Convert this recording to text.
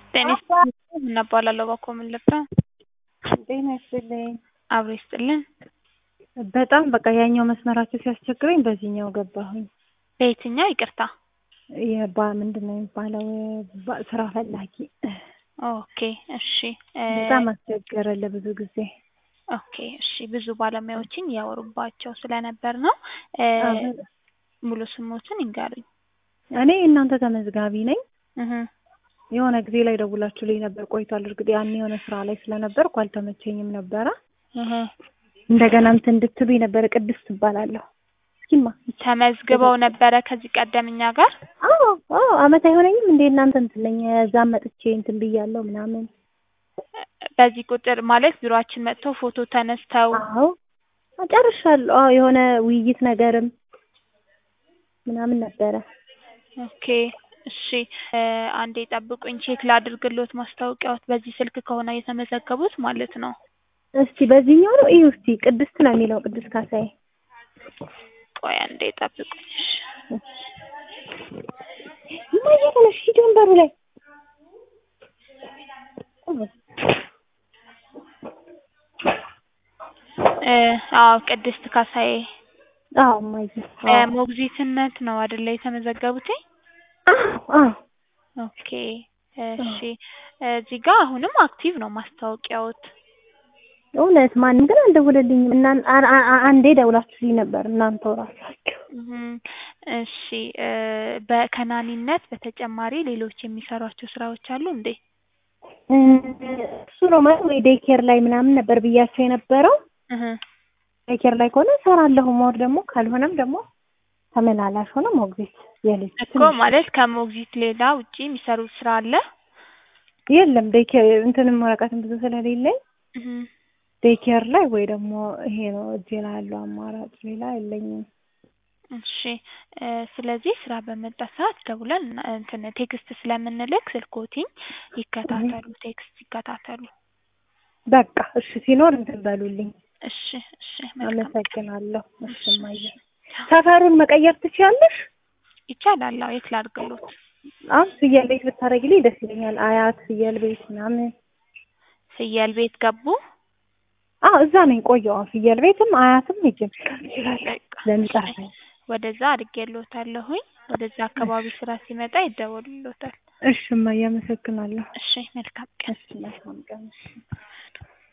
ጤና ይስጥልኝ እናባላለሁ እባክዎ ምን ልርዳ? ጤና ይስጥልኝ። አብሮ ይስጥልን። በጣም በቃ ያኛው መስመራቸው ሲያስቸግረኝ በዚህኛው ገባሁኝ። በየትኛው ይቅርታ? የባ ምንድን ነው የሚባለው ባ- ስራ ፈላጊ ኦኬ እሺ እ በጣም አስቸገረ ለብዙ ጊዜ። ኦኬ እሺ ብዙ ባለሙያዎችን እያወሩባቸው ስለነበር ነው እ አሁን ሙሉ ስሞትን ይንገሩኝ። እኔ እናንተ ተመዝጋቢ ነኝ። እህ የሆነ ጊዜ ላይ ደውላችሁልኝ ነበር ቆይቷል። እርግጥ ያኔ የሆነ ስራ ላይ ስለነበርኩ አልተመቸኝም ነበረ። እህ እንደገና እንትን እንድትሉኝ ነበረ። ቅድስት ትባላለሁ። እስኪማ ተመዝግበው ነበረ ከዚህ ቀደም እኛ ጋር? አዎ አዎ አመት አይሆነኝም እንዴ እናንተ እንትን ለኝ እዛም መጥቼ እንትን ብያለሁ ምናምን። በዚህ ቁጥር ማለት ቢሮአችን መጥተው ፎቶ ተነስተው አዎ ጨርሻለሁ። አዎ የሆነ ውይይት ነገርም ምናምን ነበረ። ኦኬ እሺ እ አንዴ ጠብቁኝ ቼክ ላድርግሎት ማስታወቂያዎት በዚህ ስልክ ከሆነ የተመዘገቡት ማለት ነው። እስቲ በዚህኛው ነው እዩ እስቲ ቅድስት ነው የሚለው ቅድስት ካሳዬ። ቆይ አንዴ ጠብቁኝ እሺ። እማዬ ተነሽ ሂጂ ወንበሩ ላይ እ አዎ ቅድስት ካሳዬ አዎ እማዬ እ ሞግዚትነት ነው አይደለ የተመዘገቡትኝ? አዎ አዎ ኦኬ እሺ እዚህ ጋር አሁንም አክቲቭ ነው ማስታወቂያዎት። እውነት ማንም ግን አልደወለልኝም። እና አ- አ- አ- አንዴ ደውላችሁልኝ ነበር እናንተው ራሳችሁ። እህ እሺ እ በከናኒነት በተጨማሪ ሌሎች የሚሰሯቸው ስራዎች አሉ እንዴ? እ እሱ ነው ማለት ወይ ዴይ ኬር ላይ ምናምን ነበር ብያቸው የነበረው። እህ ዴይ ኬር ላይ ከሆነ እሰራለሁ። ሞር ደግሞ ካልሆነም ደግሞ ተመላላሽ ሆነ ሞግዚት የልጅ እኮ ማለት ከሞግዚት ሌላ ውጪ የሚሰሩት ስራ አለ? የለም ዴይ ኬር እንትንም ወረቀትም ብዙ ስለሌለኝ እህ ዴይ ኬር ላይ ወይ ደግሞ ይሄ ነው እጄ ላይ ያለው አማራጭ ሌላ የለኝም። እሺ እ ስለዚህ ስራ በመጣ ሰዓት ደውለን እና እንትን ቴክስት ስለምንልክ ስልክዎትኝ ይከታተሉ ቴክስት ይከታተሉ። በቃ እሺ ሲኖር እንትን በሉልኝ። እሺ እሺ መልካም አመሰግናለሁ። እሺ እማዬ ሰፈሩን መቀየር ትችያለሽ? ይቻላል። አዎ የት ላድርግሎት? አሁን ፍየል ቤት ብታደርጊልኝ ደስ ይለኛል። አያት ፍየል ቤት ምናምን። ፍየል ቤት ገቡ? አዎ እዛ ነኝ ቆየሁ። አሁን ፍየል ቤትም አያትም ሄጄ መስራት እችላለሁ በቃ ለሚጠራኝ። ወደዛ አድርጌልዎታለሁኝ። ወደዛ አካባቢ ስራ ሲመጣ ይደወልልዎታል። እሺ እማዬ አመሰግናለሁ። እሺ መልካም ቀን። እሺ መልካም ቀን። እሺ